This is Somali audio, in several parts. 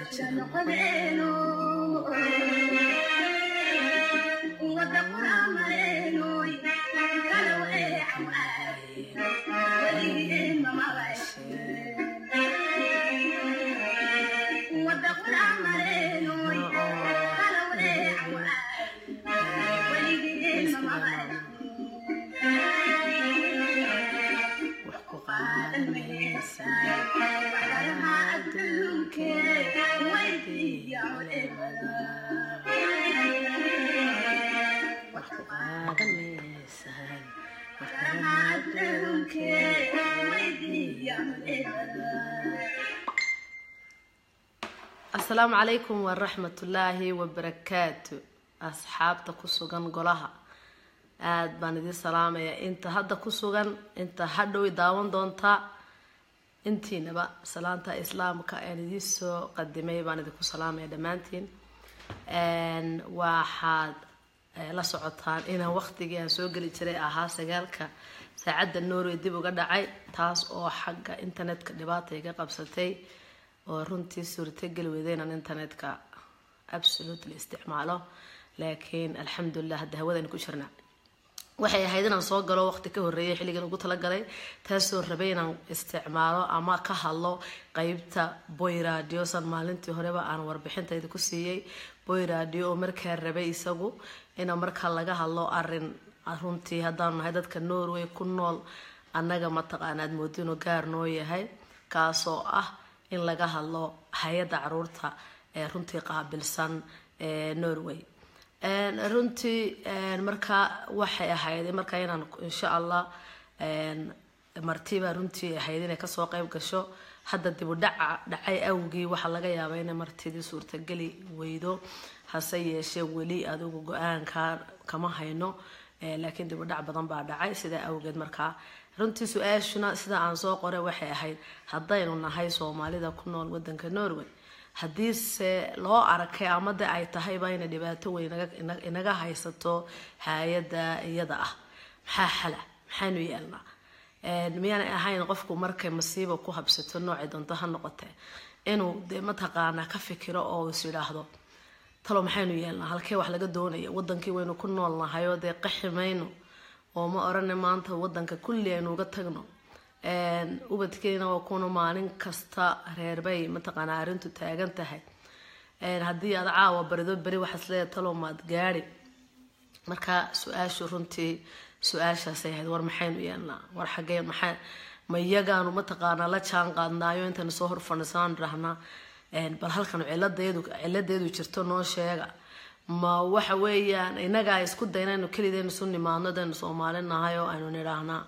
asalaamu calaykum waraxmatullaahi wabarakaatu asxaabta ku sugan golaha aada baan idiin salaamaya inta hadda ku sugan inta hadhow daawan doontaa intiinaba salaanta islaamka aan idiin soo qadimay baan idinku salaamaya dhammaantiin waxaad la socotaan inaan waqtigii aan soo geli jiray ahaa sagaalka saacadda norway dib uga dhacay taas oo xagga internetka dhibaata iga qabsatay oo runtii suurtageli weyda inaan internetka absolutely isticmaalo laakiin alxamdulilah hadda hawadaynu ku jirna waxay ahayd inaan soo galo waqti ka horeeyay xilligan ugu talagalay taasoo rabay inaan isticmaalo ama ka hadlo qeybta boy radio san maalintii horeba aan warbixintayda ku siiyey boy radio oo markaa rabay isagu inaa markaa laga hadlo arin runtii haddaanu nahay dadka norway ku nool annaga mataqaana aad moodo inuu gaar noo yahay kaasoo ah in laga hadlo hay-adda caruurta ee runtii qaabilsan ee norway runtii markaa waxay ahayd markaa inaan insha allah martiba runtii ahayd inay kasoo qeyb gasho hadda dibu dhaca dhacay awgii waxaa laga yaabaa inay martidii suurtageli weydo hase yeeshee weli adigu go-aanka kama hayno laakiin dibu dhac badan baa dhacay sidaa awgeed markaa runtii su-aashuna sida aan soo qoray waxay ahayd haddaynu nahay soomaalida ku nool wadanka norway haddiise loo arkay ama de ay tahayba inay dhibaato weyn inaga haysato hay-adda iyada ah maxaa xala maxaynu yeelnaa miyaanay ahayn qofku markay masiiba ku habsato noocay doonto ha noqotee inuu dee mataqaanaa ka fikiro oo is yidhaahdo talo maxaynu yeelnaa halkee wax laga doonaya wadankii waynu ku nool nahay oo dee qaxi mayno oo ma orana maanta wadanka kulli aynu uga tagno ubadkeena waa kuna maalin kasta reerbay mataqaanaa arrintu taagan tahay haddii aad caawa barido beri waxaas leedahay talo maad gaadi marka su-aashu runtii su-aashaasay ahayd war maxaynu yeelnaa war xagee maxaa ma iyagaanu mataqaanaa la jaan qaadnaayo intaynu soo hor fadhiisaan dhahnaa bal halkan ciladeedu ciladeedu jirto noo sheega ma waxa weeyaan inagaa isku dayna inu kelideenu isu nimaadno daynu soomaali nahay oo aynu nidhaahnaa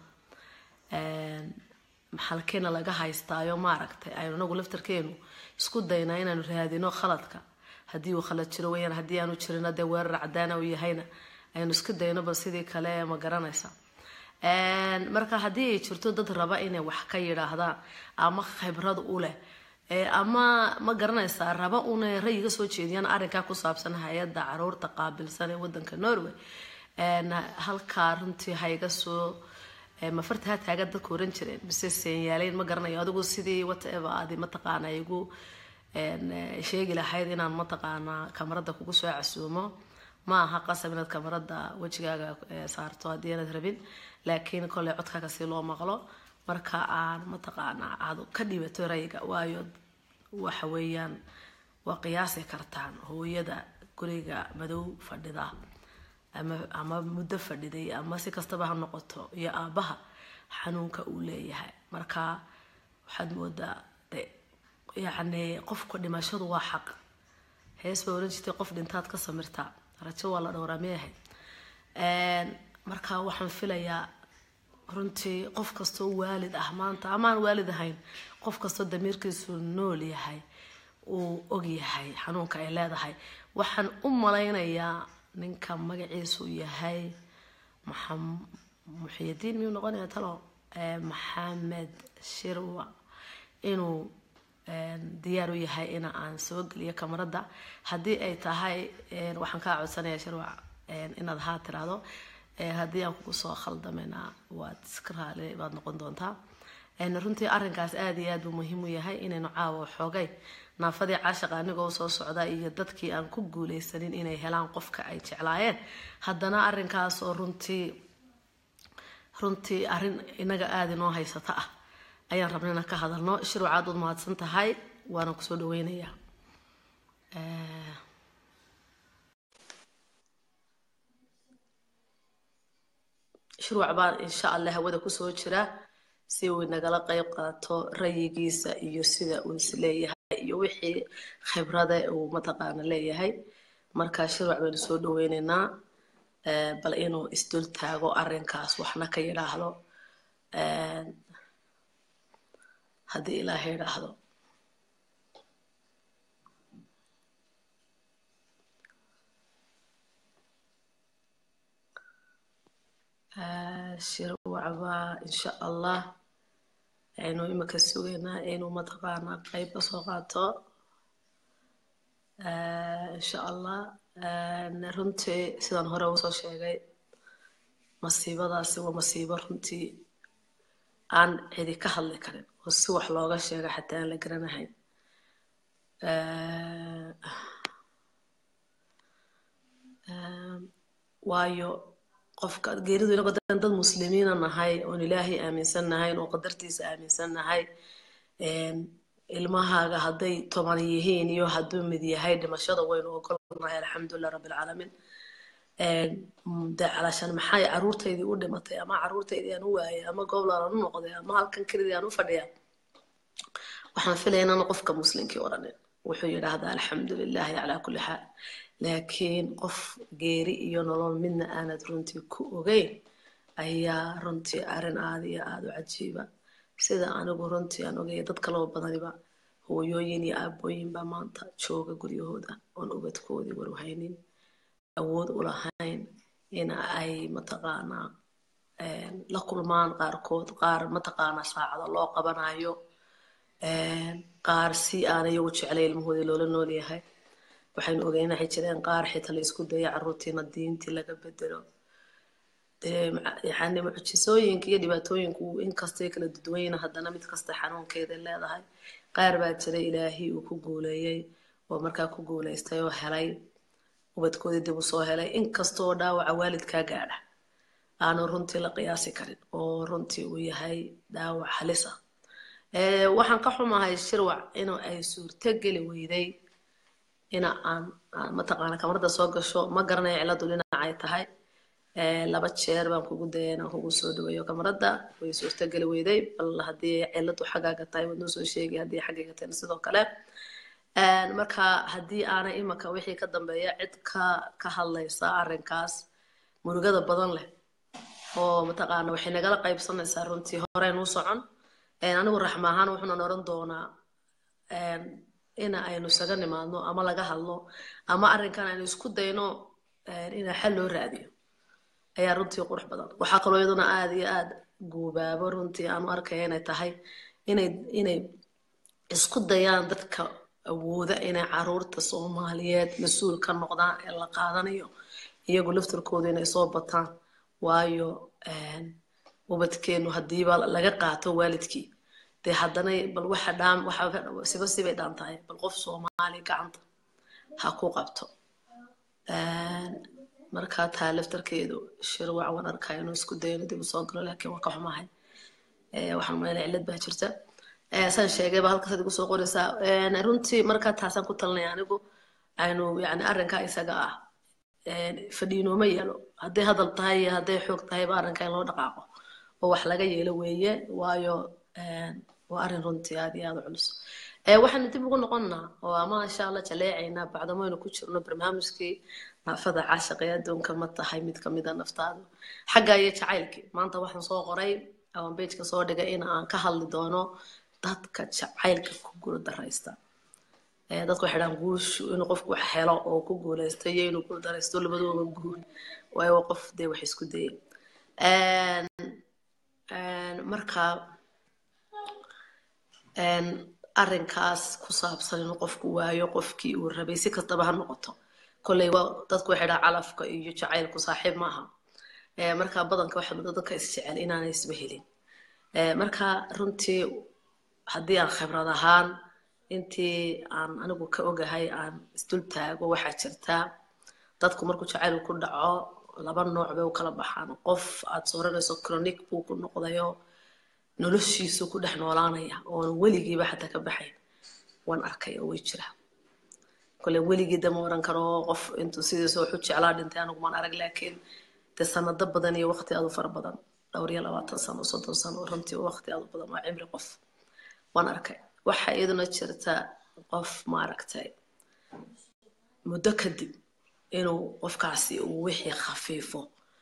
halkeena laga haystaayo maaragtay aynu inagu laftarkeenu isku daynaa inaanu raadino khaladka haddii uu khalad jiro weyaan haddii aanu jirino dee weerar cadaana uu yahayna aynu isku daynoba sidii kale ma garanaysa marka haddii ay jirto dad raba inay wax ka yidhaahdaan ama khibrad u leh ama ma garanaysaa raba una rayiga soo jeediyaan arrinkaa ku saabsan hay-adda caruurta qaabilsan ee wadanka norway halkaa runtii hayga soo mafarta ha taaga dadku oran jireen mise seenyaaleyn ma garanayo adigu sidii whatever aadi mataqaana igu sheegi lahayd inaan mataqaanaa kamarada kugu soo casuumo ma aha qasab inaad kamarada wejigaaga saarto haddii aanad rabin laakiin kolley codkaaga si loo maqlo marka aan mataqaanaa aad ka dhibato rayiga waayo waxa weeyaan waa qiyaasi kartaan hooyada guriga madow fadhida ama ama muddo fadhiday ama si kastaba ha noqoto iyo aabaha xanuunka uu leeyahay marka waxaad moodaa de yacni qofka dhimashadu waa xaq hees baa oran jirtay qof dhintaad ka samirtaa rajo waa la dhowraa miyahay marka waxaan filayaa runtii qof kastoo waalid ah maanta amaan waalid ahayn qof kastoo damiirkiisu nool yahay uu og yahay xanuunka ay leedahay waxaan u malaynayaa ninka magaciisu yahay muxiyadiin miyuu noqonaya talo maxamed shirwa inuu diyaar u yahay in aan soo geliyo kamarada haddii ay tahay waxaan kaa codsanaya shirwac inaad haa tiraahdo haddii aan kugu soo khaldamena waad iska raali baad noqon doontaa runtii arrinkaas aada iyo aad buu muhiim u yahay inaynu caawa xoogay naafadii caashaqa anigoo soo socda iyo dadkii aan ku guuleysanin inay helaan qofka ay jeclaayeen haddana arrinkaas oo runtii runtii arrin inaga aada inoo haysata ah ayaan rabna inaan ka hadalno shirwacaad ud mahadsan tahay waana kusoo dhaweynayaa shirwac baan insha allah hawada kusoo jira si uu nagala qeyb qaato rayigiisa iyo sida uu isleeyahay iyo wixii khibrada uu mataqaana leeyahay marka shirwac baynu soo dhaweyneynaa bal inuu isdul taago arrinkaas waxna ka yidhaahdo haddii ilaaha yidhaahdo shirwacbaa insha allah aynu imika sugaynaa inuu mataqaanaa qeyb kasoo qaato insha allah runtii sidaan hore usoo sheegay masiibadaasi waa masiibo runtii aan cidi ka hadli karin oo si wax looga sheega xataa aan la garanahayn waayo qofka geeridu inagoo dad muslimiina nahay oon ilaahay aaminsan nahayn oo qadartiisa aaminsan nahay ilmahaaga hadday toban yihiin iyo hadduu mid yahay dhimashada waynu ogolnahay alxamdulilah rabbilcaalamiin de calashaan maxay caruurtaydii u dhimatay ama caruurtaydii aan u waayay ama gooblaan u noqday ama halkan kelidii aan u fadhiya waxaan filaya inaan qofka muslimkii odhanin wuxuu yidhaahdaa alxamdu lilahi calaa kulli xaal laakiin qof geeri iyo nolol midna aanad runtii ku ogeyn ayaa runtii arrin aada iyo aada u cajiiba sida anigu runtii aan ogaya dad kaloo badaniba hooyooyin iyo aabooyin baa maanta jooga guryahooda oon ubadkoodii warwahaynin awood u lahayn in ay mataqaanaa la kulmaan qaarkood qaar mataqaanaa saacado loo qabanayo qaar si aan iyagu jeclay ilmahoodii loola nool yahay waxaynu ogeyn waxay jireen qaar xitaa la isku daya caruurtiina diintii laga bedelo yani mucjisooyinka iyo dhibaatooyinku inkastay kala duduwayna haddana mid kasta xanuunkeeda leedahay qaar baa jira ilaahay uu ku guuleeyey oo markaa ku guuleystay oo helay ubadkoodii dib u soo helay inkastoo dhaawaca waalidkaa gaadha aanu runtii la qiyaasi karin oo runtii uu yahay dhaawac halisa waxaan ka xumahay shirwac in ay suurto geli weyday ina aan mataqaana kamarada soo gasho ma garanayo ciladu dhinaca ay tahay laba jeer baan kugu daya inaan kugu soo dhaweeyo kamarada way suurto geli weyday bal haddii ciladu xaggaaga tahay waad noo soo sheegay haddii xaggayga tahayna sidoo kale marka haddii aanay imaka wixii ka dambeeya cid ka ka hadlaysa arrinkaas murugada badan leh oo mataqaana waxay nagala qaybsanaysaa runtii horeyn u socon anigu raxma ahaan wuxuunan oran doonaa ina aynu isaga nimaadno ama laga hadlo ama arrinkan aynu isku dayno ina xal loo raadiyo ayaa runtii qurux badan waxaa kaloo iyaduna aada iyo aada guubaabo runtii aanu arkaya inay tahay inay inay isku dayaan dadka awooda inay caruurta soomaaliyeed mas-uul ka noqdaan ee la qaadanayo iyagu laftarkooda inay soo bataan waayo ubadkeenu haddiiba laga qaato waalidkii dee haddana bal waxa dhaam waxa siba sibay dhaan tahay bal qof soomaali gacanta ha ku qabto markaa taa laftarkeedu shirwac waan arkaa inuu isku dayo inuu dib usoo galo laakiin waa ka xumahay waxaan malayna cillad baa jirta saan sheegayba halkaas ad igu soo qoraysaa runtii markaa taasaan ku talinaya anigu aynu yani arrinkaa isaga ah fadhiinooma yeelo hadday hadal tahay iyo hadday xoog tahayba arrinka in loo dhaqaaqo oo wax laga yeelo weeye waayo waa arrin runtii aad iyo aada u culus waxaanu dib ugu noqonnaa oo ama insha allah jaleecaynaa bacdamaynu ku jirno barnaamijkii naafada caashiq ee adduunka ma tahay mid kamida naftaadu xagga iyo jacaylkii maanta waxaan soo qoray aan bejka soo dhigay in aan ka hadli doono dadka jacaylka ku guul daraysta dadku waxay dhahaan guushu inuu qofku wax helo oo ku guulaysto iyo inuu guul daraysto labadooba guul waayo waa qof dee wax isku dayay marka arrinkaas ku saabsan inuu qofku waayo qofkii uu rabay si kastaba ha noqoto kolley waa dadku waxay dhaha calafka iyo jacaylku saaxiib maaha marka badanka waxaa muddo dadka isjecel inaanay isba helin marka runtii haddii aan khibrad ahaan intii aan anigu ka ogahay aan isdul taago waxaa jirtaa dadku markuu jacayl ku dhaco laba nooc bay u kala baxaan qof aad sooranayso chronic buu ku noqdayo noloshiisu ku dhex noolaanaya oon weligiiba xataa ka baxayn waan arkay oo way jira kole weligii dama oran karo qof intuu sidiisa waxu jeclaa dhintay anigu maan arag laakiin dee sanado badan iyo waqti aad u fara badan dhowr iyo labaatan sano soddon sano runtii waqti aad u badan waa cimri qof waan arkay waxaa iyaduna jirta qof maaragtay muddo kadib inuu qofkaasi uu wixii khafiifo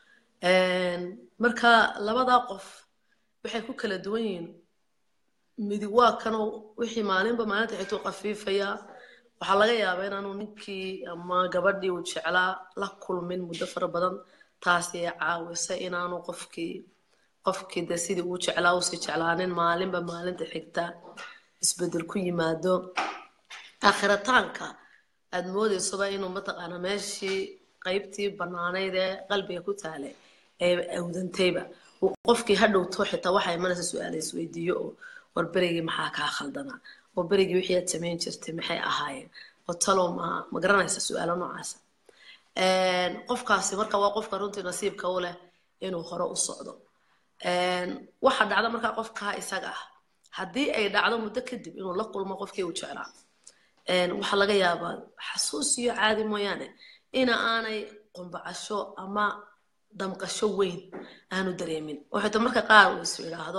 marka labadaa qof waxay ku kala duwan yihiin midi waa kanoo wixii maalinba maalinta xituu khafiifaya waxaa laga yaabaa inaanu ninkii ama gabadhii uu jeclaa la kulmin muddo fara badan taasi ay caawisay inaanu qofkii qofkii de sidii uu jeclaa usii jeclaanin maalinba maalinta xigta isbedel ku yimaado aakhirataanka aad moodaysoba inuu mataqaana meeshii qaybtii banaanayd ee qalbiga ku taalay ee awdantayba qofkii ha dhowto xitaa waxaa imanaysa su-aala isweydiiyo oo war berigii maxaa kaa khaldanaa oo berigii wixii aad samayn jirtay maxay ahaayeen oo talow ma ma garanaysa su-aalo noocaasa qofkaasi marka waa qofka runtii nasiibka u leh inuu hore u socdo waxa dhacda markaa qofkaa isaga ah haddii ay dhacdo muddo kadib inuu la kulmo qofkii uu jeclaa waxaa laga yaabaa xasuus iyo caadi mooyaane ina aanay qumbacasho ama damqasho weyn aanu dareemin oo xitaa marka qaar uu is yidhaahdo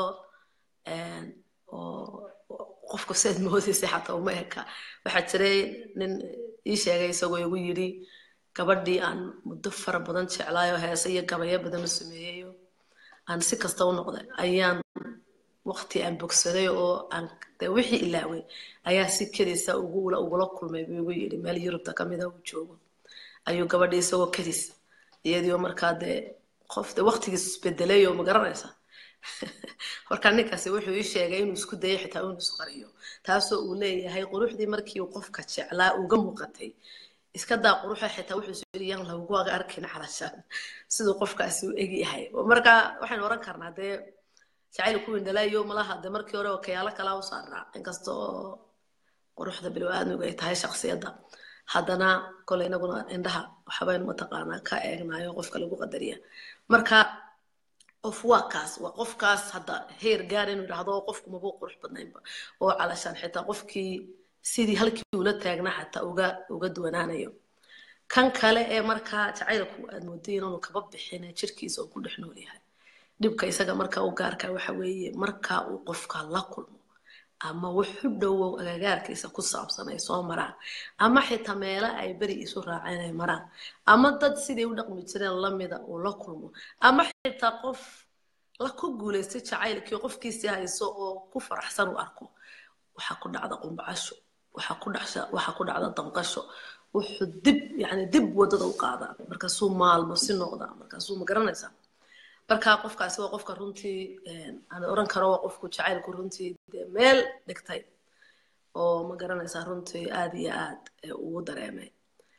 oo qofku siaad moodaysay xataa uma eka waxaa jiray nin ii sheegay isagoo igu yidhi gabadhii aan muddo fara badan jeclaayo heese iyo gabayo badan u sameeyayo aan si kasta u noqday ayaan waqti aan bogsaday oo aan dee wixii ilaaway ayaa si kediisa ugula ugula kulmay buu igu yidhi meel yurubta kamida uu joogo ayuu gabadhii isagoo kedis iyadiioo markaa dee qof dee waqtigiis isbedelay oo ma garanaysa marka ninkaasi wuxuu ii sheegay inuu isku dayay xitaa inuu isqariyo taasoo uu leeyahay quruxdii markii uu qofka jeclaa uga muuqatay iska daa quruxa xitaa wuxuu soo yidhi yaan laguga arkin calashaan siduu qofkaasi u eg yahay marka waxaynu oran karnaa dee jacayl ku windhalaayo malaha dee markii hore kayaalo kalaa u saaraa inkasta oo quruxda bilow aadmigu ay tahay shaksiyadda haddana kole inaguna indhaha waxbaynu mataqaanaa ka eegnayo qofka lagu qadariya marka qof waa kaas waa qofkaas hadda heer gaar inuu yidhaahdo qofku mabuu qurux badnaynba oo calashaan xitaa qofkii sidii halkii ula taagna xataa uga uga duwanaanayo kan kale ee markaa jacaylku aad mooday inaanu kaba bixin jirkiisa uu ku dhex nool yahay dhibka isaga marka u gaarka waxa weeye marka uu qofka la kulmo ama wuxu dhowow agagaarkiisa ku saabsan ay soo maraan ama xitaa meelo ay beri isu raaceen ay maraan ama dad siday u dhaqmi jireen lamida uu la kulmo ama xitaa qof la ku guulaystay jacaylkii qofkiisii hayso oo ku faraxsan u arko waxaa ku dhacda qumbacasho waxaa ku dhasha waxaa ku dhacda damqasho wuxuu dib yani dib wadada u qaadaa markaasuu maalmo si noqdaa markaasuu ma garanaysaa marka qofkaasi waa qofka runtii aan oran karo waa qofku jacaylku runtii dee meel dhigtay oo ma garanaysaa runtii aad iyo aad ugu dareemay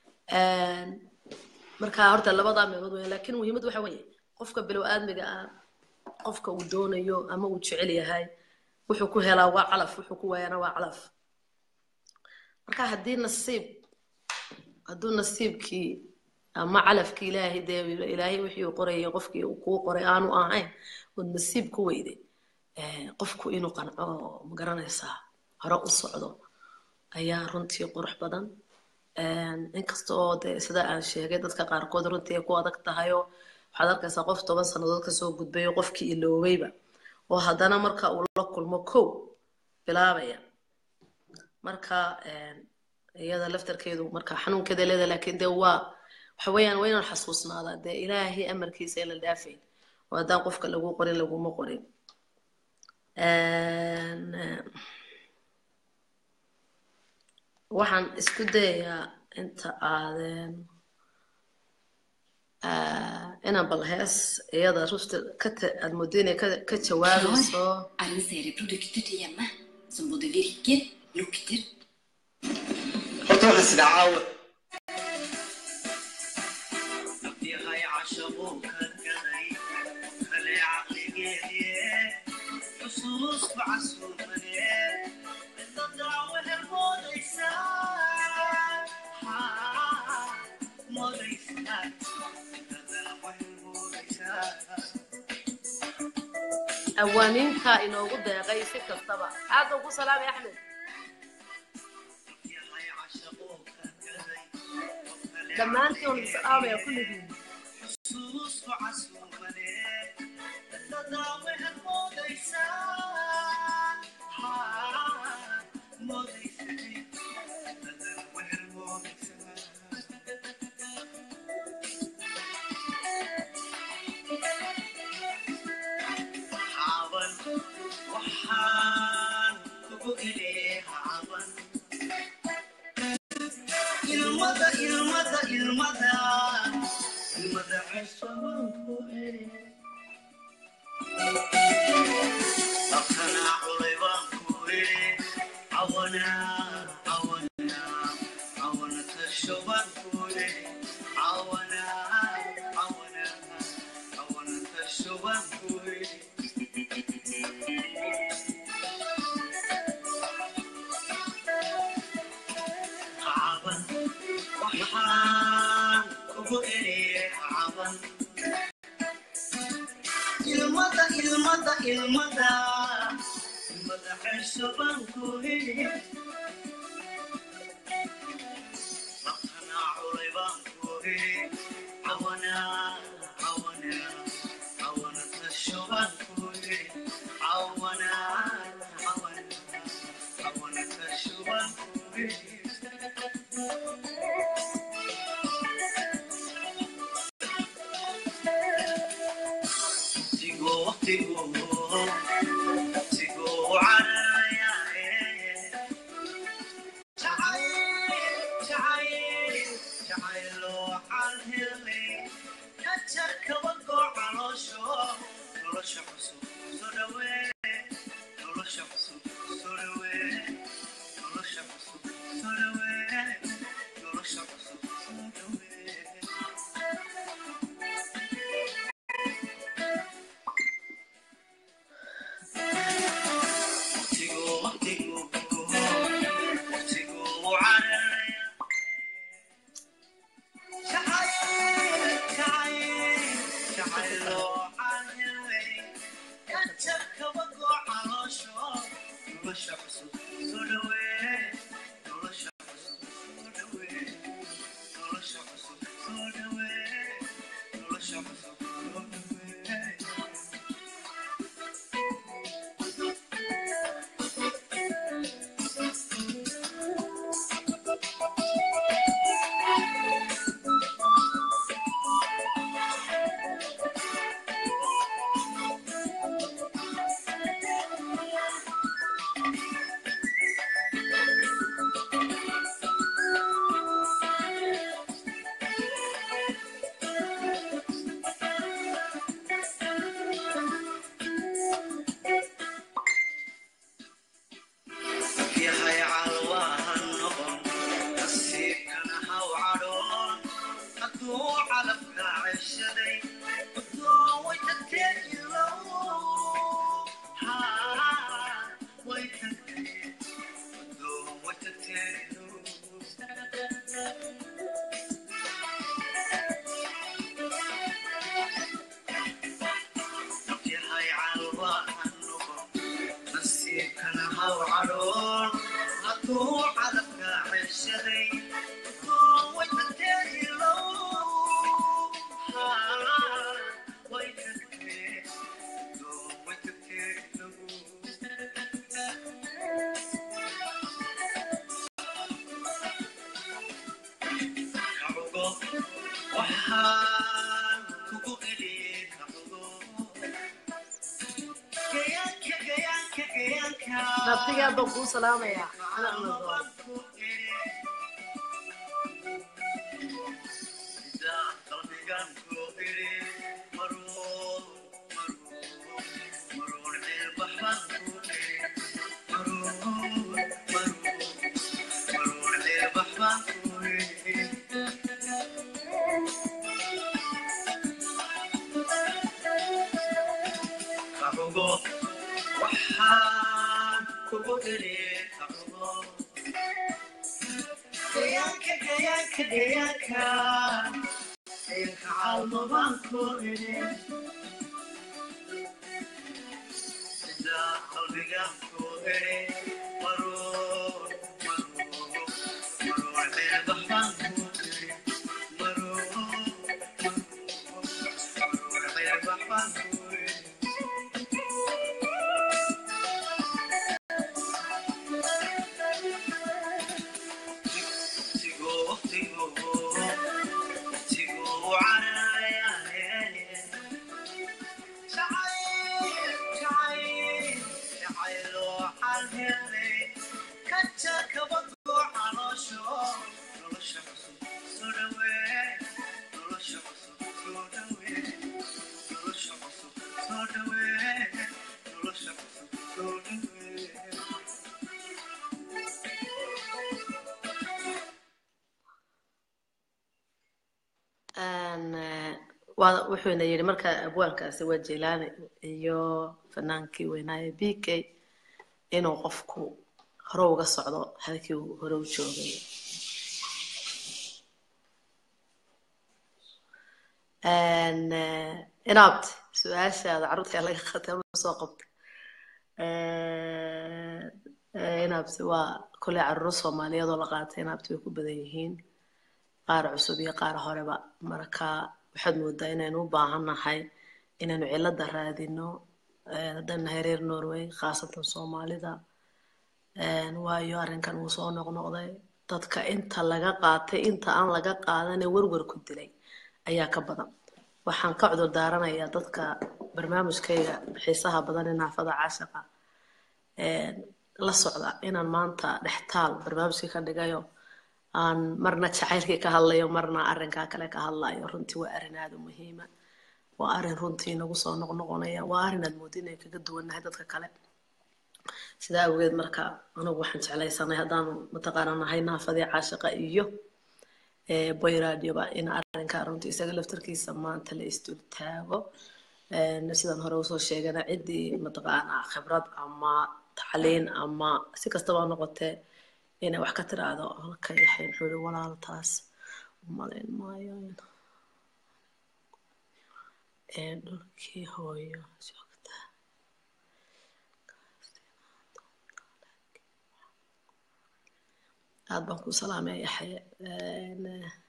marka horta labadaa meelood weya laakiin muhiimad waxa weeye qofka bilow aadmiga ah qofka uu doonayo ama uu jecel yahay wuxuu ku helaa waa calaf wuxuu ku waayana waa calaf marka haddii nasiib hadduu nasiibkii ama calafkii ilaahay dee ilaahay wixii uu qorayay qofkii uu kuu qoray aanu ahayn ood nasiib ku weyday qofku inuu qanco ma garanaysaa hore u socdo ayaa runtii qurux badan inkasta oo dee sida aan sheegay dadka qaarkood runtii ay ku adag tahayoo waxaad arkaysaa qof toban sannadood kasoo gudbayo qofkii iloobayba oo haddana marka uu la kulmo kow bilaabaya marka iyada laftarkeedu marka xanuunkeeda leeda laakiin dee waa waxa weeyaan waa inaan xasuusnaadaa dee ilaahay amarkiisa in la dhaafayn oo haddaan qofka lagu qorin laguma qorin waxaan isku dayayaa inta aaden inaan bal hees iyada rusta ka aad moodo inay ka jawaabayso er en serie produkter til hjemmet som både virker, lukter horta waxaan sidaa caawa awaaniinta inoogu deeqay si kastaba aad ugu salaamay axmed dhammaantiin waan salaamaya kulligiin ilmada ilmada ilmada ilmada ceshaban ku eri dhaqanaa culay baan ku eri cawana cawana cawana tasho baan ku eri cawana cawana cawana tasho baan ku eri caban waxaan kugu eri caban ilmada ilmada ilmada ilmada cesho baan ku eri dhaqanaa culay baan ku eri cawana cawana cawana tasho baan ku eri cawana cawana cawana tasho baan ku eri Tigo, tigo, tigo, caraya, jacayl, jacayl, jacaylo xalhilay, kajar kaba goo caloosho, nolosha cusub soo dhawee, nolosha cusub soo dhawee, nolosha cusub soo dhawee, nolosha cusub soo dhawee. yahay calwaahan noqon nasiibkana haw cadhoon hadduu calabka ceshaday udoo way tagtee ilow haa way tagtee udoo way tagtee ilow yahay calwaahan noqon nasiibkana haw cadhoon hadduu calabka ceshaday udoo way tagtee ilow haa way tagtee udoo way tagtee ilow kacugo waxaan kugu eliyey kacugo gayaanka gayaanka gayaanka nabtigaa baan kuu salaamayaa ana amadoon waxaan kugu dheliyey kacugo gayaanka gayaanka gayaanka gayaanka caalmo baan ku idhi qalbigaan ku ere maruun maruun maruun ceelbaxbaan ku ere maruun maruun ceelbaxbaan ku ere Een, eh, waa wuxuuna yidhi marka abwaankaasi waa jelaani iyo fanaankii weynaaye b k inuu qofku hore uga socdo halkii uu hore u joogay Een, eh, inaad su-aashaada carruurta laga qatay ama soo qabtay Eh, eh, inaabti waa koley carruur soomaaliyeed oo la qaatay inaabti way ku badan yihiin qaar cusub iyo qaar horeba marka waxaad moodaa inaynu u baahannahay inaynu cilada raadino eh, haddaan nahay reer norway khaasatan soomaalida Een, waayo arrinkan wuu soo noqnoqday dadka inta laga qaatay inta aan laga qaadan ee werwer ku dilay ayaa ka badan waxaan ka cudur daaranayaa dadka barnaamijkayga xiisaha badan ee naafada caashiqa een, la socda inaan maanta dhextaal barnaamijkii ka dhigayo aan marna jacaylkii ka hadlayo marna arrinkaa kale ka hadlayo runtii waa arrin aada u muhiima waa arrin runtii nagu soo noqnoqonaya waa arrin aad moodin inay kaga duwannahay dadka kale sidaa awgeed marka anigu waxaan jeclaysanay haddaanu mataqaana nahay naafadii caashiqa iyo eh, boy radioba in arrinkaa runtii isaga laftarkiisa maanta la isdul taago Een, sidaan hore usoo sheegana ciddii mataqaana khibrad ama tacliin ama si kastaba ha noqotee inay wax ka tiraahdo halka yaxay muxuu yihi walaaltaas umalayn maayo in ee dhulkii hooyo joogta aad baan ku salaamaya yaxye Een,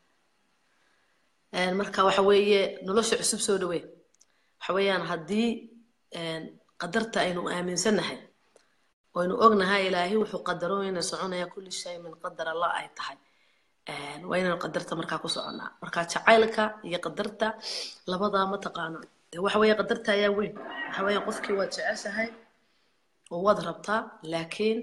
een, marka waxa weeye nolosha cusub soo dhaweey waxa weeyaan haddii een, qadarta aynu aaminsannahay waynu ognahay ilaahay wuxuu qadaro inay soconaya kulli shay min qadar allah ay tahay Een, waa inaynu qadarta markaa ku soconnaa marka jacaylka iyo qadarta labadaa ma taqaana dee waxa weeye qadarta ayaa weyn waxa weeyaan qofkii waad jeceshahay oo waad rabtaa laakiin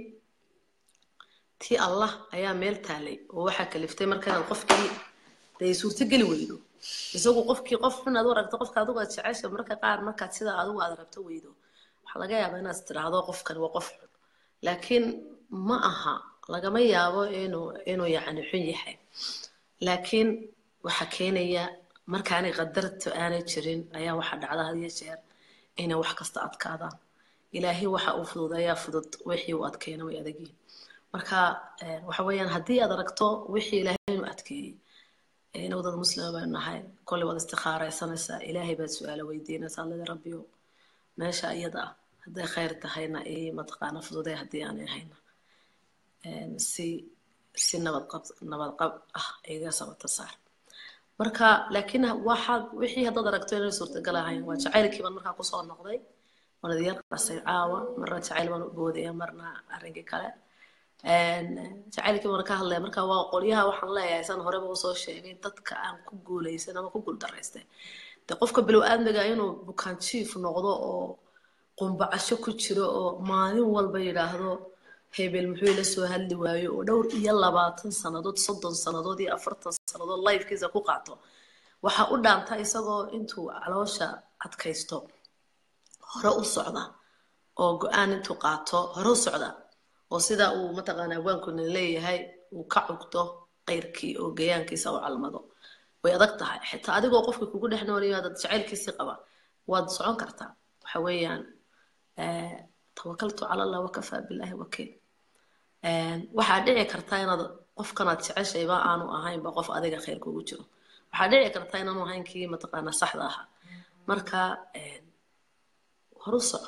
tii allah ayaa meel taalay oo waxaa kaliftay marka inaad qofkii dee suurtogeli weydo isagu qofkii qof xun aad u aragto qofka adigu aad jecesha marka qaar markaad sidaa adigu aad rabto weydo waxaa laga yaabaa inaad tiraahdo qofkan waa qof xun laakiin ma aha lagama yaabo inuu inuu yacni xun yahay laakiin waxaa keenaya markaanay qadarta aanay jirin ayaa waxaa dhacda had iyo jeer inay wax kasta adkaadaan ilaahay waxa uu fududeeyaa fudud wixii uu adkeena way adagyihin marka eh, waxa weeyaan haddii aad aragto wixii ilaahay inuu adkeeyey inuu dad muslima baynu nahay kolley waad istikhaaraysanaysaa ilaahay baad su-aalo weydiinaysaa lada rabbiyo meesha iyada ah hadday khayr tahayna ii mataqaana fududee haddii aanay ahayna Een, si si nabad qab nabad qab ah iga sabata saar marka laakiin waxaad wixii haddaad aragto inay suurtagal ahayn waa jacaylkii baan markaa kusoo noqday waan idin qasay caawa marna jacayl baan u boodaya marna arrinkii kale Een, jacaylkii baan ka hadlaya marka waa qolyaha waxaan leeyahay san horeba usoo sheegay dadka aan ku guuleysan ama ku guuldaraystay de qofka bilow aadmiga inuu bukaan jiif noqdo oo qumbacasho ku jiro oo maalin walba yidhaahdo hebel muxuu ila soo hadli waayo oo dhowr iyo labaatan sannadood soddon sannadood iyo afartan sannadood lifekiisa ku qaato waxaa u dhaanta isagoo intuu caloosha adkaysto hore u socda oo go-aan intuu qaato hore u socda oo sida uu mataqaana abwaankuna leeyahay uu ka cugto qayrkii oo gayaankiisa u calmado way adag tahay xitaa adigoo qofka kugu dhex noolayo dad jacaylkiisii qaba waad socon kartaa waxa weeyaan eh, tawakaltu cala allah wakafaa billahi wakiil Een, waxaa dhici kartaa inaad qofkanaad jeceshayba aanu ahaynba qof adiga khayr kugu jiro waxaa dhici kartaa inaanu ahayn kii mataqaana saxda ahaa marka een, horu soco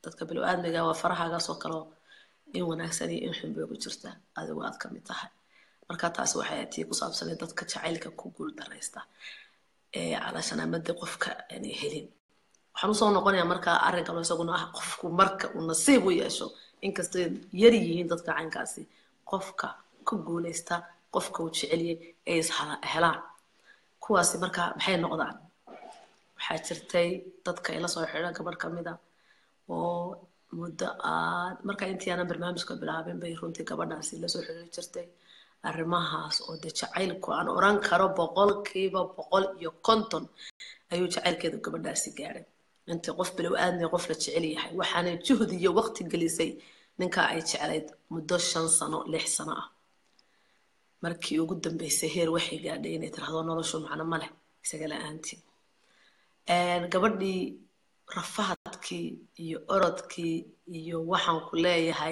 dadka bilo-aadmiga waa farahaagaas oo kaleo in wanaagsan iyo in xun bay ugu jirta adigu aad ka mid tahay marka taasi waxay tii ku saabsanay dadka jacaylka ku guul daraysta ee calaashan amade qofka aanay helin waxaan usoo noqonayaa markaa arrin kaloo isaguna ah qofku marka uu nasiib u yeesho inkastoo yar yihiin dadka caynkaasi qofka ku guulaysta qofka uu jeceliyay ay is helaan kuwaasi marka maxay noqdaan waxaa jirtay dadka ila soo xidha gabadh kamid a oo muddo aad marka intii aanan barnaamijka bilaabin bay runtii gabadhaasi lasoo xidhiiri jirtay arrimahaas oo de jacaylku aan oran karo boqolkiiba boqol iyo konton ayuu jacaylkeedu gabadhaasi gaadhay intii qof bilow aadmi qof la jecel yahay waxaanay juhdi iyo waqti gelisay ninka ay jeclayd muddo shan sano lix sano ah markii ugu dambeysay heer waxay gaadhay inay tirahdo noloshu macno ma leh isaga la-aantii gabadhii rafahadkii iyo orodkii iyo waxaan ku leeyahay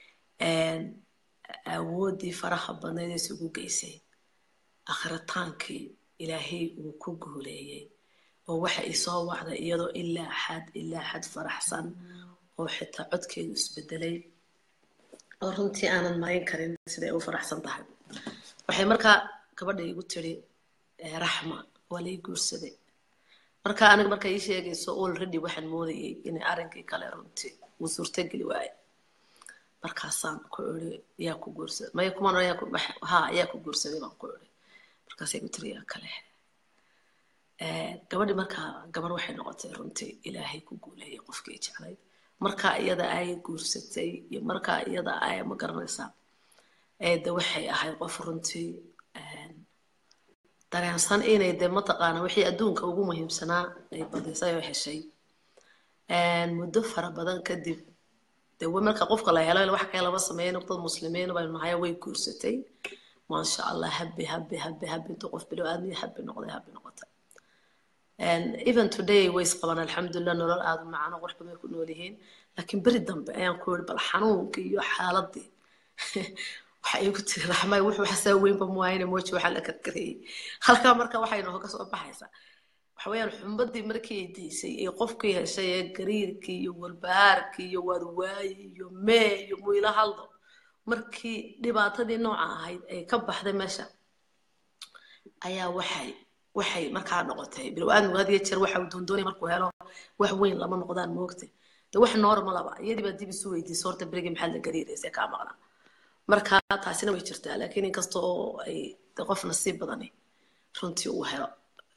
awooddii faraha badnayd ee isugu geysay akhritaankii ilaahay uu ku guuleeyey oo waxa isoo wacday iyadoo ilaa xad ilaa xad faraxsan oo xitaa codkeedu isbedelay oo runtii aanan marin karin siday u faraxsan tahay waxay markaa gabadha igu tiri raxma waa lay guursaday marka aniga marka ii sheegayso already waxaan moodayay inay arrinkii kale runtii uu suurtageli waaye markaasaan ku iri yaa ku guursaday maya kumaan ha yaa ku guursaday baan ku iri markaasay igu tiri yaa kale gabadhi markaa gabar waxay noqotay runtii ilaahay ku guuleeyay qofkii jeclayd markaa iyada ay guursatay iyo markaa iyada ay ma garanaysaa de waxay ahayd qof runtii dareensan inay de mataqaana wixii adduunka ugu muhiimsanaa ay badisay oo heshay muddo fara badan kadib de marka qofka la helo wax kale lama sameeyan dad muslimiin baynu nahay way guursatay maasha allah habi habi habi habi intuu qof bilo aadmiya habi noqday habi noqotay even today way isqabaan alxamdulilah nolol aada u macano qurux badan ku nool yihiin laakiin beri dambe ayaan ku yiri bal xanuunkii iyo xaaladii waxa igu tiri raxmay wuxuu xasaa weynba muwaayine mooji waxaa la karkarayay halkaa marka waxay nooga soo baxaysaa waxa weeyaan xumbadii markii ay diisay ee qofkii heshay ee gariirkii iyo walbahaarkii iyo waadwaayi iyo mee iyo muyla haldo markii dhibaatadii nooca ahayd ay ka baxday meesha ayaa waxay waxay markaa noqotay bilow-aadmigu had iyo jeer waxa uu doondoonay markuu helo wax weyn lama noqdaan moogtay de wax normalaba iyadii baa dib isu weydiisay horta berigii maxaad la gariiraysay kaa maqnaa marka taasina way jirtaa laakiin inkasta oo ay de qof nasiib badani runtii uu helo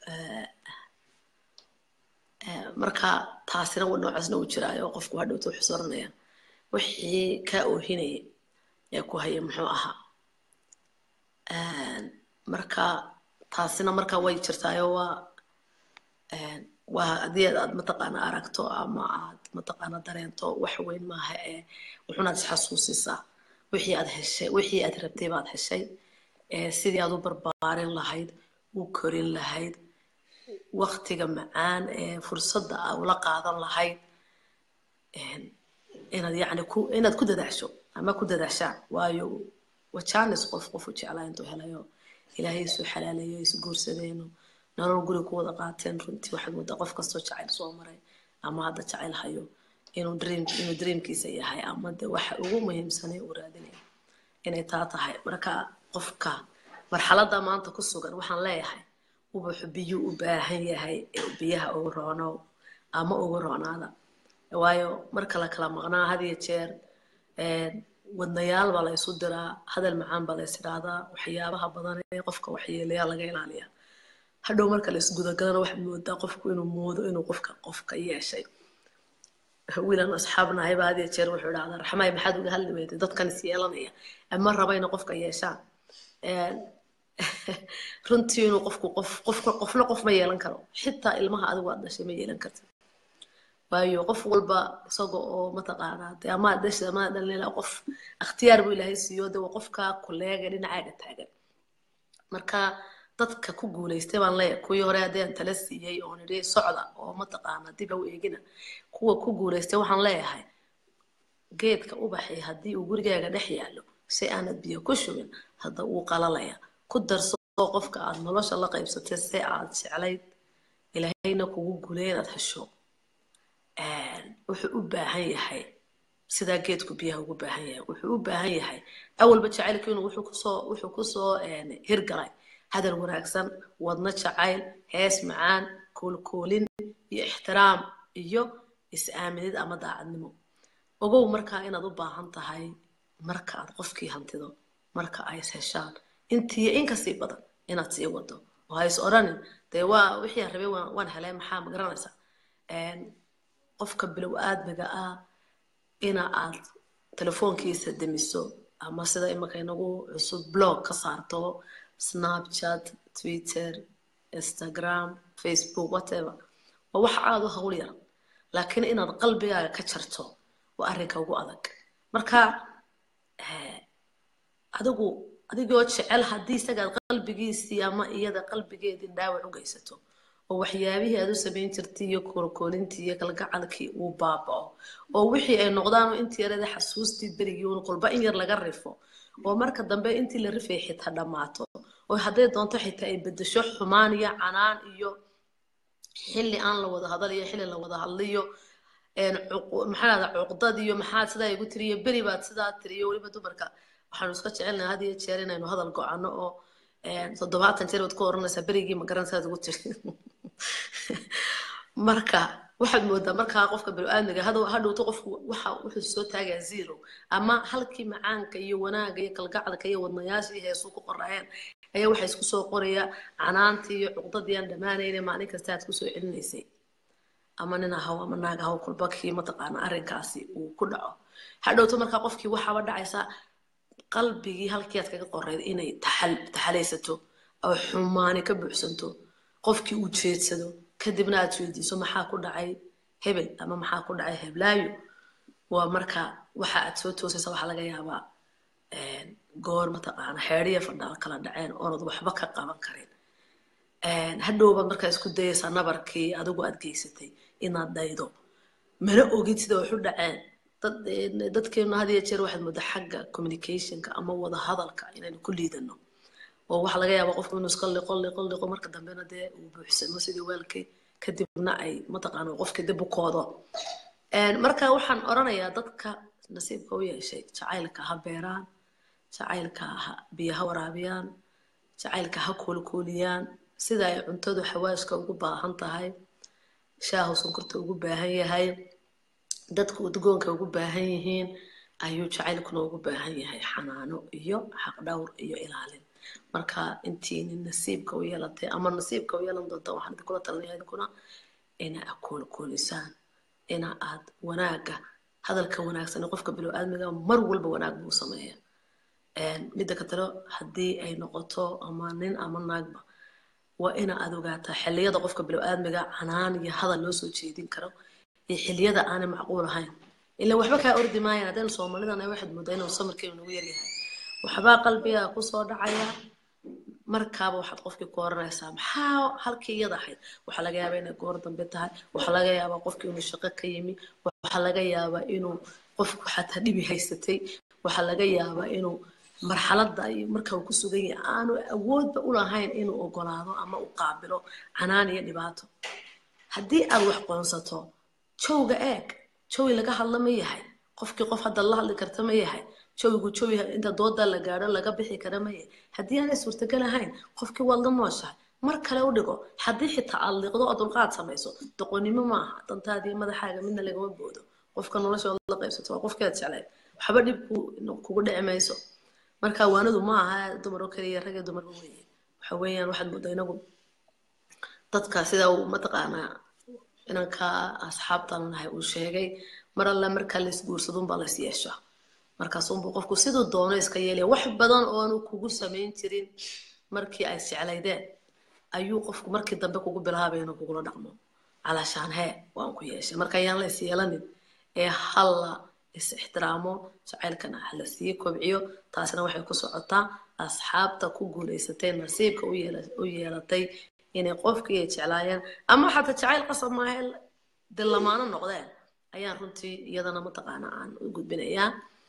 marka taasina noocaasna uu jiraayo qofku hadhowta wuxuu soranaya wixii kaa oohinayay ee ku haya muxuu ahaa marka taasina marka way jirtaayo waa waa haddii aad mataqaana aragto ama aad mataqaana dareento wax weyn maaha ee wuxuunaad isxasuusisaa wixii aad heshay wixii aad rabtay baad heshay sidii aad u barbaarin lahayd u korin lahayd waktiga macaan ee fursadda aa ula qaadan lahayd inaad yacni ku inaad ku dadaasho ama ku dadaashaan waayo wajaanis qof qofu jeclaa intuu helayo ilaahay isu xalaalayo isu guursadeeno nolol guri ku wada qaateen runtii waxaad moodaa qof kastoo jacayl soo maray ama hadda jacayl hayo inuu dream inuu dreamkiisa yahay ama de waxa ugu muhiimsanay uu raadinayo inay taa tahay marka qofka marxaladda maanta ku sugan waxaan leeyahay ubaxu biyu u baahan yahay biyaha ugu roonow ama ugu roonaada waayo marka la kala maqnaa had iyo jeer wadnayaal baa la isu diraa hadal macaan baa la is idhaahdaa waxyaabaha badan ee qofka waxyeelayaa laga ilaaliyaa hadhow marka la isgudagalana waxaad moodaa qofku inuu moodo inuu qofka qofka yeeshay wiilan asxaabnahay baa had iyo jeer wuxuu idhahdaa raxmaay maxaad uga hadli weyday dadkan is yeelanaya ama raba inay qofka yeeshaan runtii inuu qofku qof qofka qofna qof ma yeelan karo xitaa ilmaha adigu aad dhashay ma yeelan kartid waayo qof walba isaga oo mataqaanaa de ama dhashay ama dhalin qof ikhtiyaar buu ilaahay siiyo de waa qofka kuleega dhinacaaga taagan marka dadka ku guulaystay baan leeyahay kuwii hore haddii aan tala siiyey oon idhi socda oo mataqaana dib ha u eegina kuwa ku guulaystay waxaan leeyahay geedka ubaxay haddii uu gurigaaga dhex yaallo si aanad biyo ku shubin hadda wuu qalalaya ku darso qofka aad nolosha la qaybsatay si aad jeclayd ilaahayna kugu gulay inaad hesho wuxuu u baahan yahay sidaa geedku biyaha ugu baahan yahay wuxuu u baahan yahay awalba jacaylkiinu wuxuu kusoo wuxuu kusoo hirgalay hadal wanaagsan wadno jacayl hees macaan koolkoolin iyo ixtiraam iyo is-aaminid ama daacadnimo ogow markaa inaad u baahan tahay marka aad qofkii hantido marka ay is heshaan intiiyo inkasii badan inaad sii wado oo ha is odhanin dee waa wixii aan rabay waan waan helay maxaa ma garanaysaa qofka bilow aadmiga ah ina aad telefoonkiisa demiso ama sida imika inagu cusub blog ka saarto snapchat twitter instagram facebook whatever waa wax aada u hawl yar laakiin inaad qalbigaaga ka jarto waa arrinka ugu adag marka adigu adigoo jecel haddii isagaad qalbigiisii ama iyada qalbigeedii dhaawac u geysato oo waxyaabihii aad u samayn jirtay iyo koolkoolintii iyo kalgacalkii uu baabao oo wixii ay noqdaan intii yarada xasuustii berigii un qolba in yar laga rifo oo marka dambe intii la rifay xitaa dhammaato oo hadday doonto xitaa ay bedesho xumaan iyo canaan iyo xilli aan la wada hadal iyo xilli la wada hadliyo maxaa dhahda cuqdad iyo maxaad sidaa igu tiriyo beri baad sidaa tiriyo weliba dumarka waxaanu iska jecelnahay had iyo jeer inaynu hadal go-ano oo toddobaatan jeer baad ku oranaysaa berigii ma garan saad ugu tiri marka waxaad moodaa markaa qofka bini-aadmiga hadhowto qofku waxa wuxuu soo taagaa zero ama halkii macaanka iyo wanaaga iyo kalgacalka iyo wadnayaashii heesuu ku qoraayeen ayaa waxaa isku soo qoraya canaantii iyo cuqdadii aan dhammaanayna maalin kasta aad kusoo celinaysay ama nin ahaw ama naag ahaw kulba kii mataqaana arrinkaasi uu ku dhaco hadhowto markaa qofkii waxaaba dhacaysaa qalbigii halkii aad kaga qoreyd inay taxalaysato oo xumaani ka buuxsanto qofkii uu jeedsado kadibna aad weydiiso maxaa ku dhacay hebel ama maxaa ku dhacay heblaayo waa marka waxa aad soo toosaysa waxaa laga yaabaa goor mataqaana xeedhiya fadhaal kala dhaceen oonad waxba ka qaban karin hadhowbaad markaa isku dayaysaa nabarkii adigu aad geysatay inaad daydo mana ogid sida waxu dhaceen dadkeenu had iyo jeer waxaad moodaa xagga communicationka ama wada hadalka inaynu ku liidano oo waxaa laga yaabaa qofku inuu iska liqo liqo liqo marka dambena dee uu buuxsamo sidii weelkii kadibna ay mataqaana qofkii dib u koodo marka waxaan oranayaa dadka nasiibka u yeeshay jacaylka ha beeraan jacaylka ha biyo ha waraabiyaan jacaylka ha koolkooliyaan sida ay cuntadu xawaashka ugu baahan tahay shaahu sonkorta ugu baahan yahay dadku udgoonka ugu baahan yihiin ayuu jacaylkuna ugu baahan yahay xanaano iyo xaqdhowr iyo ilaalin marka intiini nasiibka u yeelatay ama nasiibka u yeelan doonta waxaan idinkula talinaya idinkuna ina aad koolkoolisaan ina aad wanaaga hadalka wanaagsan qofka bilow-aadmiga mar walba wanaag buu sameeya midda ka talo haddii ay noqoto ama nin ama naagba waa ina aad ogaataa xilliyada qofka bilow-aadmiga canaan iyo hadal loo soo jeedin karo iyo xilliyada aanay macquul ahayn ilaa waxba kaa ordi maayaan haddaynu soomaalidana waxaad moodaa inuu samirkeenu nagu yaryahay waxbaa qalbiga kusoo dhacaya markaaba waxaad qofkii ku oranaysaa maxaa halkii iyada ahayd waxaa laga yaabaa inay goor dambe tahay waxaa laga yaabaa qofkii inuu shaqo ka yimi waxaa laga yaabaa inuu qofku xataa dhibi haysatay waxaa laga yaabaa inuu marxaladda iyo marka uu ku sugan yahay aanu awoodba u lahayn inuu ogolaado ama u qaabilo canaan iyo dhibaato haddii aad wax qoonsato jowga eeg jowi laga hadla ma yahay qofkii qof hadda la hadli karta ma yahay jawigu jawi inta dooda la gaadho laga bixi kara ma yahay haddii aanay suurtagal ahayn qofkii waad la nooshahay mar kale u dhigo haddii xitaa aad liiqdo oo dulqaad samayso doqonnimo maaha dantaadiyo madaxaaga midna lagama boodo qofka noloshooda la qaybsato waa qofkeed jeclayd waxba dhib kugu dhici mayso marka waanadu ma aha dumaro kaliya rag iyo dumarba weeye waxa weeyaan waxaad moodaa inagu dadka sida uu mataqaanaa inanka asxaabtan nahay uu sheegay mar alla markaa lays guursadunbaa lays yeeshaa markaasunbuu qofku siduu doono iska yeelaya wax badan oonu kugu samayn jirin markii ay jeclaydeen ayuu qofku markii dambe kugu bilaabay inuu kugula dhaqmo calaashaan hee waan ku yeeshay marka ayaan la is yeelanin ee halla is ixtiraamo jacaylkana hala sii kobciyo taasina waxay ku socotaa asxaabta ku guulaysatay nasiibka u yeelatay inay qofkii ay jeclaayeen ama xataa jacayl qasab maahe de lamaano noqdeen ayaan runtii iyadana mataqaana aan u gudbinayaa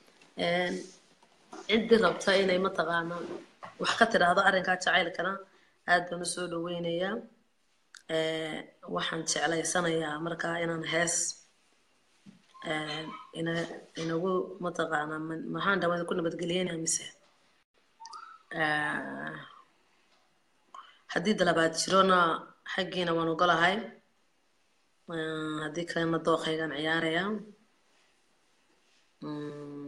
ciddii rabta inay mataqaana wax ka tidhaahdo arrinkaa jacaylkana aad baan u soo dhaweynayaa waxaan jeclaysanayaa markaa inaan hees een, ina inagu mataqaana ma- maxaan dhawada ku nabadgeliyeyna mise Eh, haddii dalabaad jirona xaggiina waan ogolahay Eh, haddii kalena dooqaygaan ciyaaraya Mm.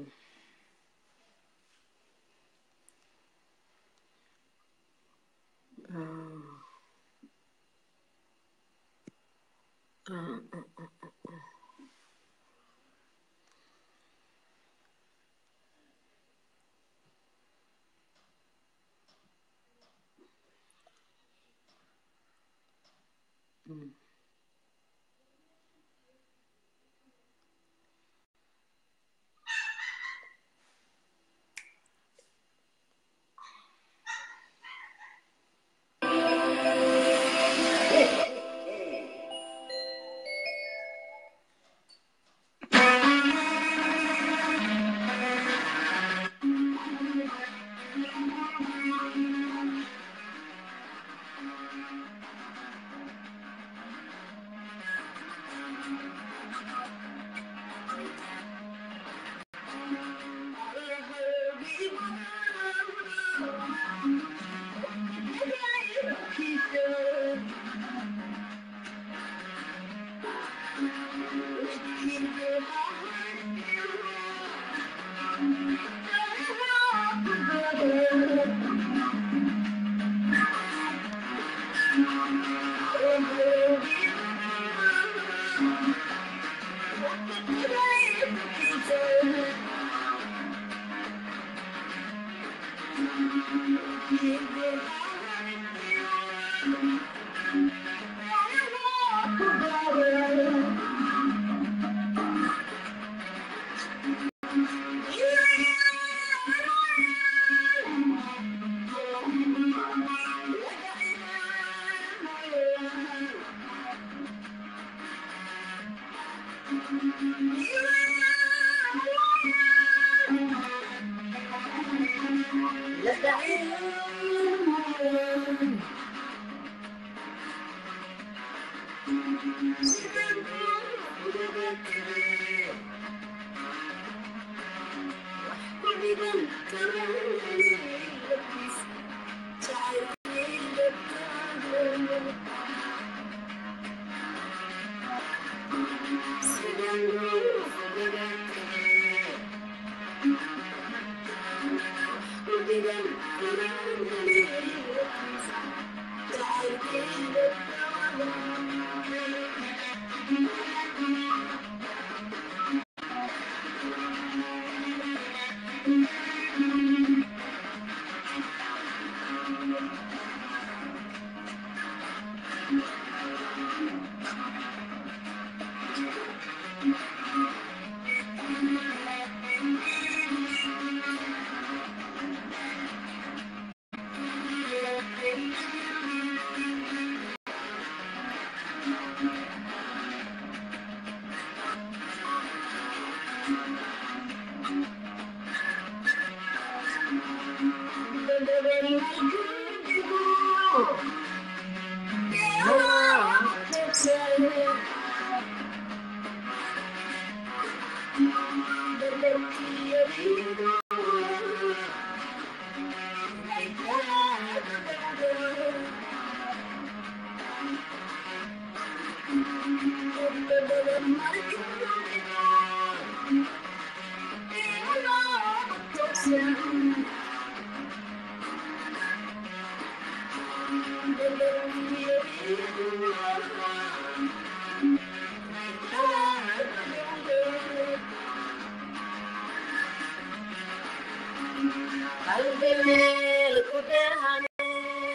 qalbi meel ku dhehane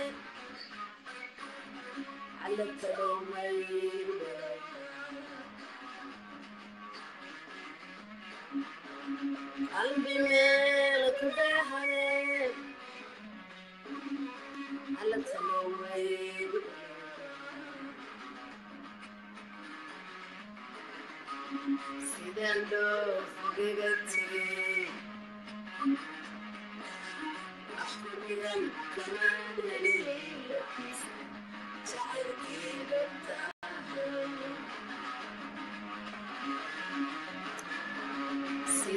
allatadhowmay qalbi meel ku dhehane allatadhowmay sidaan loo fogaga tegay afkurigan kamaanani jacaylkiiga tahay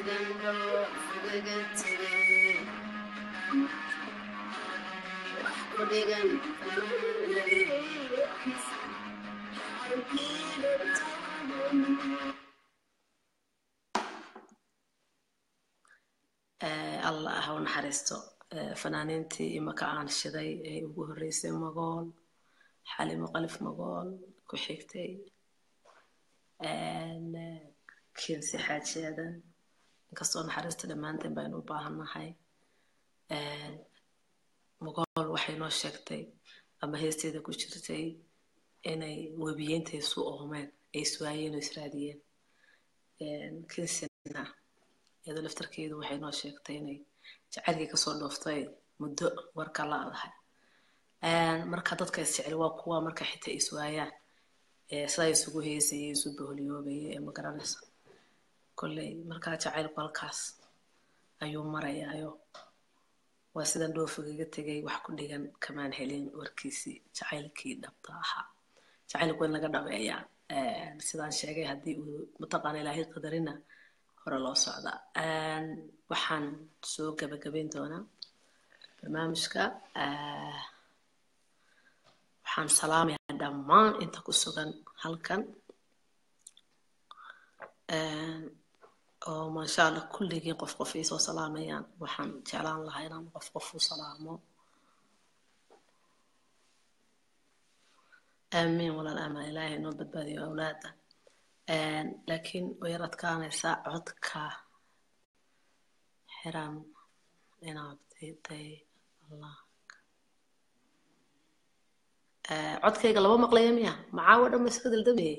adigan dhoof igaga tegay wax ku dhigan Eh, allah ha u naxariisto Eh, fanaaniintii imaka aan shiday ee ugu horreysay magool xalimo qalif magool ku xigtay En, eh, kinsi xaaji aadan inkastoo naxariista dhammaanteen baynu u baahannahay En, magool waxay noo sheegtay ama heesteeda ku jirtay inay webiyeenta isu oomeen ay iswaayeen oo israadiyeen En, kinsina iyadoo laftarkeedu waxay noo sheegtay inay jacaylkii kasoo dhooftay muddo warka la-dahay marka dadka isjecel waa kuwa marka xitaa iswaayaan ee sidaa isugu heesayay isu boholiyoobayay ee magaranaysa kolley markaa jacaylku halkaas ayuu marayaayo waa sidan dhoofigaga tegay wax ku dhigan kamaan helin warkiisii jacaylkii dhabta ahaa jacaylku in laga dhabeeyaa sidaan sheegay haddii uu mataqaana ilaahay qadarina hore loo socdaa waxaan soo gabagabayn doonaa barnaamijka waxaan salaamayaa dhammaan inta ku sugan halkan oo maasha allah kulligiin qof qof iisoo salaamayaan waxaan jeclaan lahaa inaan qof qof u salaamo aamiin walaal amaan ilaahay noo badbaadiyo awlaada laakiin way yar adkaanaysaa codka xiran inaad diiday allah codkayga laba maqlaya miya macaawa dhan ma iska daldamayay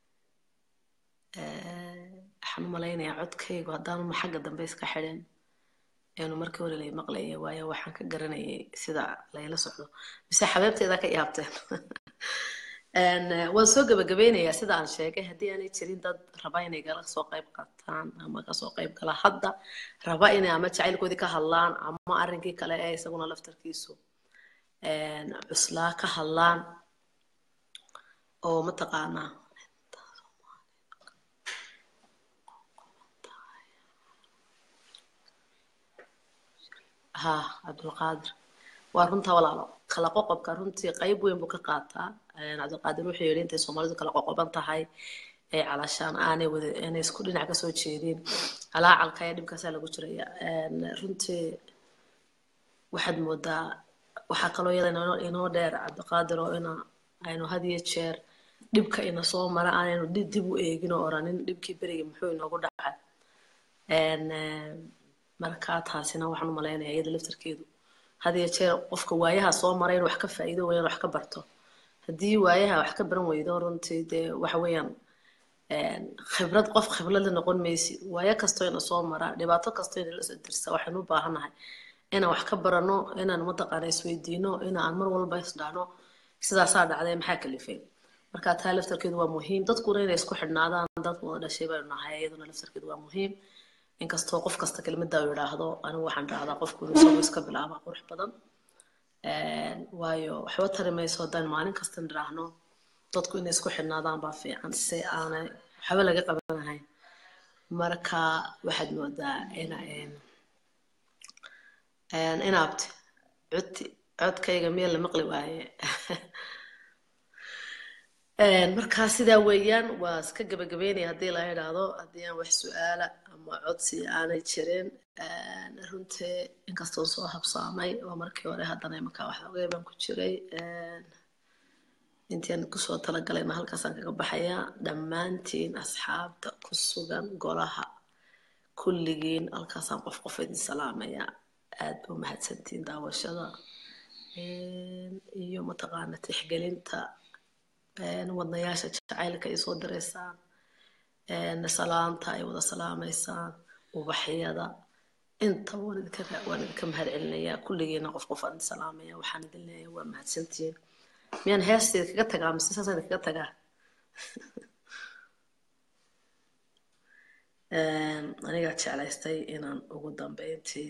waxaan u malaynayaa codkaygu haddaanu xagga dambe iska xidhin eenu markii hore lay maqlayay waayo waxaan ka garanayay sida layla socdo mise xabeebteeda ka yaabteen waan soo gabagabeynayaa sida aan sheegay haddii aanay jirin dad raba inay gala soo qayb qaataan ama kasoo qayb gala hadda raba inay ama jacaylkoodii ka hadlaan ama arrinkii kale ee isaguna laftarkiisu cuslaa ka hadlaan oo mataqaanaa ha cabdulqaadir waa runta walaalo kala qoqobka runtii qayb weyn buu ka qaataa cabdulqaadir wuxuu yidhi intay soomaalidu kala qoqoban tahay ee calashaan aanay wada aanay isku dhinac kasoo jeedin calaacalka ee dhibkaasaa lagu jiraya runtii waxaad moodaa waxaa kaloo iyada inoo dheer cabdiqaadir oo ina aynu had iyo jeer dhibka ina soo mara aanaynu dib u eegin oo oranin dhibkii berigii muxuu inoogu dhacay markaa taasina waxaan u malaynayaa iyada laftarkeedu had iyo jeer qofka waayaha soo mara inuu wax ka faa'iido weeyaan wax ka barto haddii waayaha wax ka baran weydo runtii dee waxa weeyaan khibrad qof khibrad la noqon maysi waayo kastoo ina soo mara dhibaato kastoo ina la soo dirsa waxaynu u baahannahay inaan wax ka barano inaan mataqaana isweydiino inaan mar walba isdhahno sidaasaa dhacday maxaa kalifay marka taa laftarkeedu waa muhiim dadkuna inay isku xidhnaadaan dad wada dhashay baynu nahay iyaduna laftarkeedu waa muhiim inkastoo qof kasta kelmadda uu yidhaahdo anigu waxaan dhahdaa qofku inuu isagu iska bilaaba qurux badan waayo waxba tari mayso haddaan maalin kasta nidhaahno dadku inay isku xidhnaadaan baa fiican si aanay waxba laga qabanahayn marka waxaad moodaa ina inaabti codti codkayga miya la maqli waaye markaa sidaa weeyaan waa iska gabagabeynaya haddii la idhaahdo haddii aan wax su-aala ama codsi aanay jirin runtii inkastoo soo habsaamay oo markii hore haddana imankaa wax ogay baan ku jiray intian kusoo talagalayna halkaasaan kaga baxayaa dhammaantiin asxaabta ku sugan golaha kulligiin halkaasaan qof qof idin salaamaya aad ba umahadsantiin daawashada iyo mataqaana tixgelinta wadnayaasha jacaylka ay soo direysaan salaanta ay wada salaamaysaan ubaxyada inta waan idinka waan idinka mahad celinayaa kulligiina qof qof aan idin salaamaya waxaan idin leeyahay waa mahadsantiin miyaan heesteeda kaga tagaa mise saasaan idinkaga tagaa anigaa jeclaystay inaan ugu dambeyntii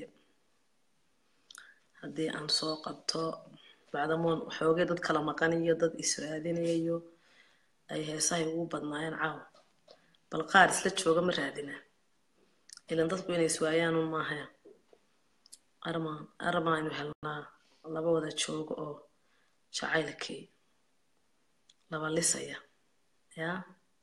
haddii aan soo qabto bacdamoon xoogay dad kala maqan iyo dad israadinayo ay heesahay ugu badnaayeen caawa bal qaar isla jooga ma raadina ilan dadku inay iswaayaan un maahaya arma arma aynu helnaa laba wada joogo oo jacaylkii laba lisaya yaa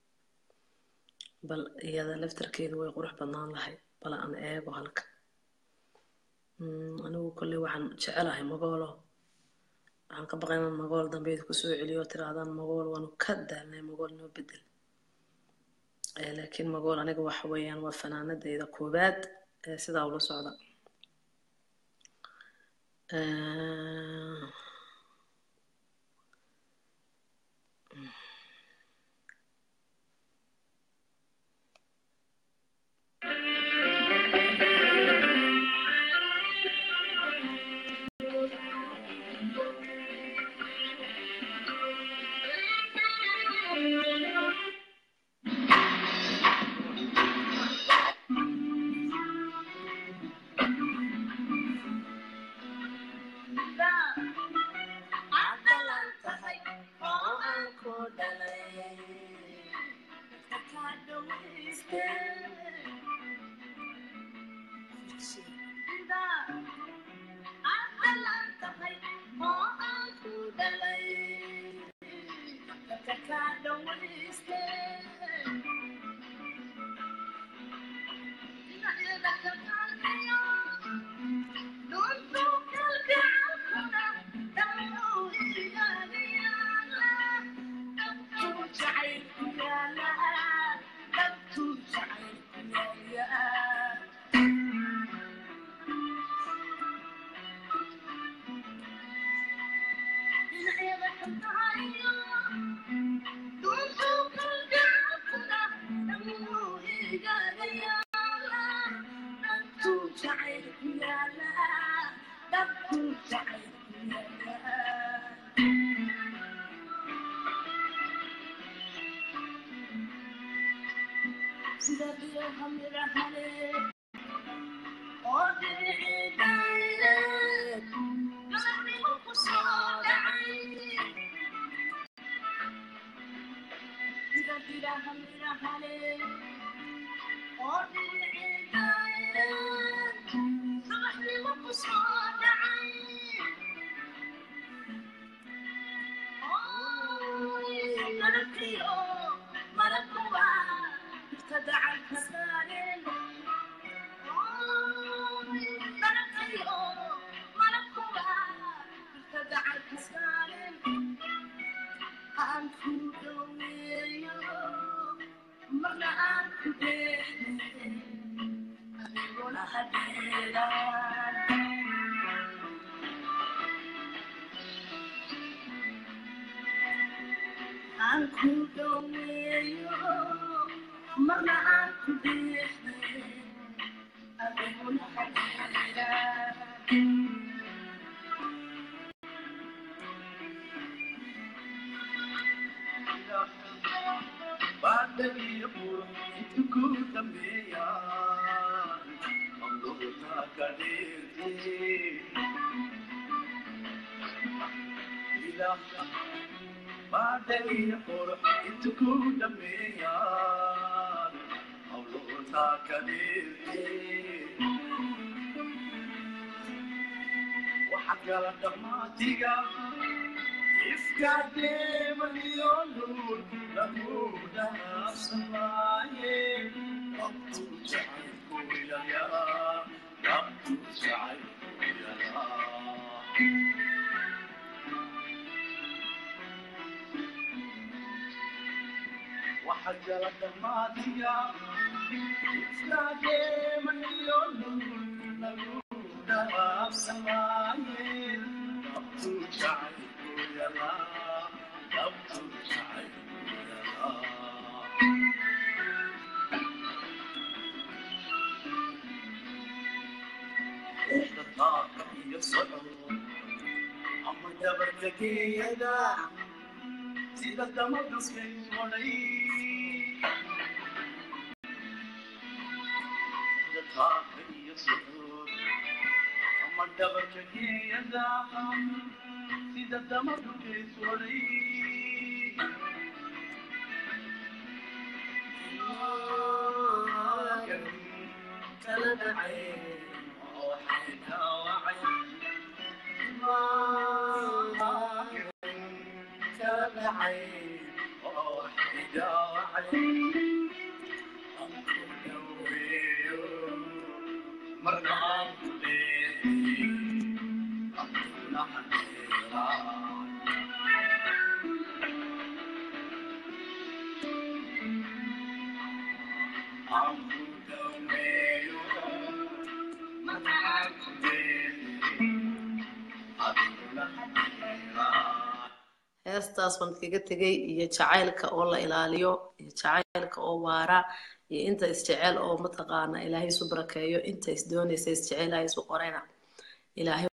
bal iyada laftarkeedu way qurux badnaan lahayd bal aan eego halka Mm, anigu kolley waxaan jecelahay magoolo waxaan ka baqay inaan magool dambeyd kusoo celiyo oo tirahdaan magool waanu ka daalnay magool noo bedel Eh, laakiin magool aniga waxa weeyaan waa fanaanadeyda koowaad ee sidaa ula socda Eh, heestaas baan kaga tegay iyo jacaylka oo la ilaaliyo iyo jacaylka oo waara iyo inta isjecel oo mataqaana ilaahay isu barakeeyo inta isdoonaysa isjecel ilaahay isu qorayna ilaahay